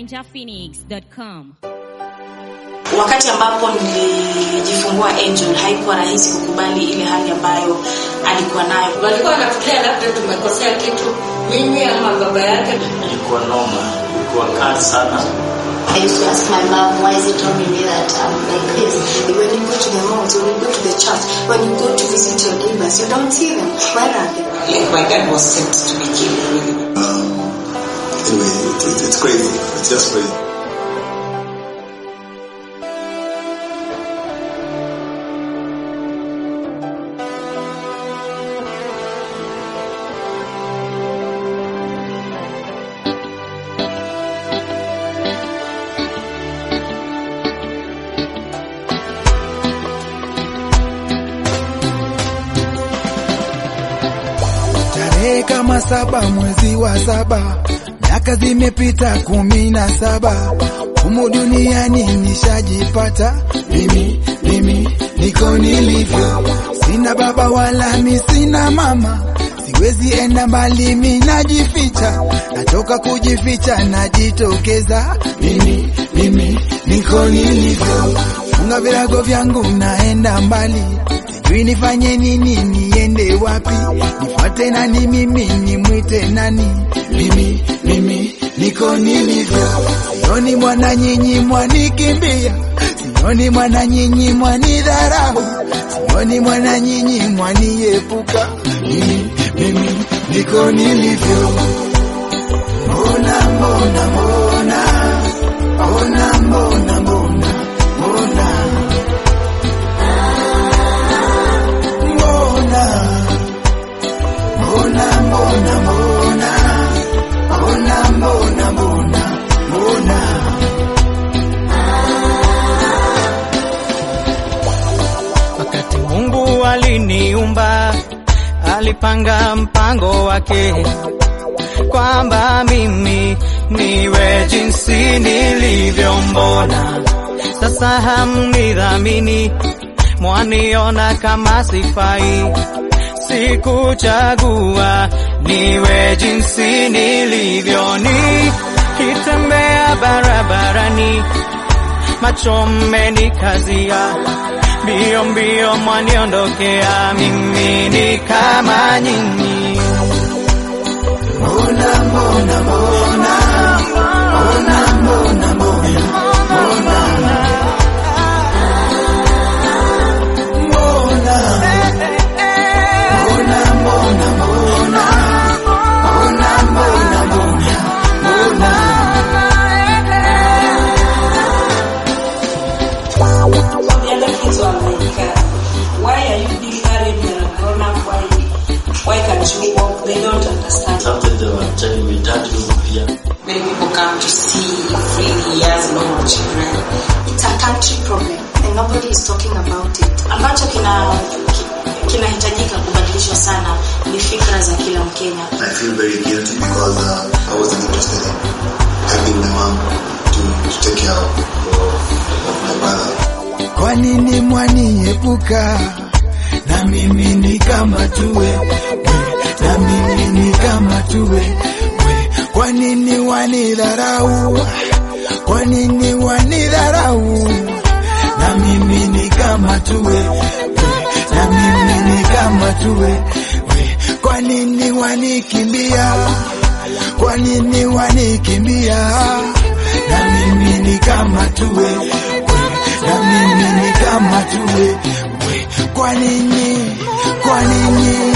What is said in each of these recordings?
ninjaphoenix.com. Wakati ambapo nilijifungua Angel, haikuwa rahisi kukubali ile hali ambayo alikuwa nayo. walikuwa wanatulia labda tumekosea kitu mimi ama baba yake ilikuwa noma, ilikuwa kali sana. I used to ask my mom, why is it only me that I'm like this? When you go to the malls, when you go to the church, when you go to visit your neighbors, you don't see them. Where are they? like my dad was sent to be killed really. Um, anyway, it, it, it's crazy. It's just crazy. Tarehe kama saba mwezi wa saba, miaka zimepita kumi na saba, humu duniani nishajipata mimi, mimi niko nilivyo, sina baba wala mi sina mama, siwezi enda mbali, mi najificha, natoka kujificha, najitokeza mimi, mimi niko nilivyo, funga virago vyangu, naenda mbali sijui nifanye nini, niende wapi, nifuate nani, mimi nimwite nani? Mimi mimi niko nilivyo, sioni mwana nyinyi mwanikimbia, sioni mwana nyinyi mwanidharau, sioni mwana nyinyi mwaniepuka, mimi mimi niko nilivyo. Mbona mbona mbona mbona mbona mbona mbona mbona mbona mbona mbona mbona mbona mbona mbona Wakati Mungu aliniumba, alipanga mpango wake kwamba mimi niwe jinsi nilivyo. Mbona sasa hamnidhamini, mwaniona kama sifai? Sikuchagua niwe jinsi nilivyo, nikitembea barabarani macho mmenikazia, mbio mbio mwaniondokea, mimi ni kama nyinyi. mbona mbona mbona mbona mbona mbona mbona mbona mbona mbona mbona mbona mbona mbona mbona The other kids were like, uh, why are you being married when you're grown up? Why, why can't you walk? They don't understand. Sometimes they were telling me, Dad, you here. Many people come to see free years normal children. It's a country problem and nobody is talking about it. Ambacho kina ki- kinahitajika kubadilishwa sana ni fikra za kila Mkenya. I feel very guilty because uh, I wasn't interested in having my mom to, to take care of, of my brother. Kwa nini mwaniepuka? Na mimi ni kama tuwe we, na mimi ni kama tuwe we. Kwa nini wanidharau? Kwa nini wanidharau? Na mimi ni kama tuwe we, na mimi ni kama tuwe we. Kwa nini wanikimbia? Kwa nini wanikimbia? Na mimi ni kama tuwe we, na mimi ni kama tuwe we. Kwa nini? Kwa nini?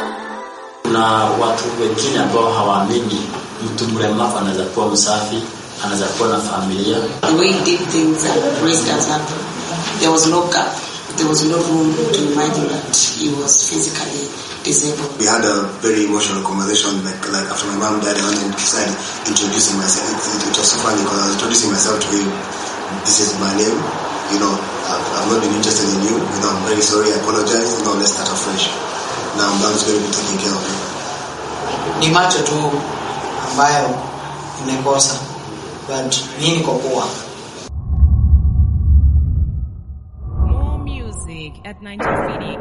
Kuna watu wengine ambao hawaamini mtu mlemavu anaweza kuwa msafi, anaweza kuwa na familia The way he did things and raised us up, there was no gap. There was no room to imagine that he was physically disabled. We had a very emotional conversation, like like after my mom died, I went and started introducing myself. It, it, it was so funny because I was introducing myself to him. This is my name. You know, I've, I've not been interested in you. You know, I'm very sorry. I apologize. You know, let's start afresh. Now I'm going to be taking care of you. ni macho tu ambayo imekosa but mimi niko poa More music at 90cd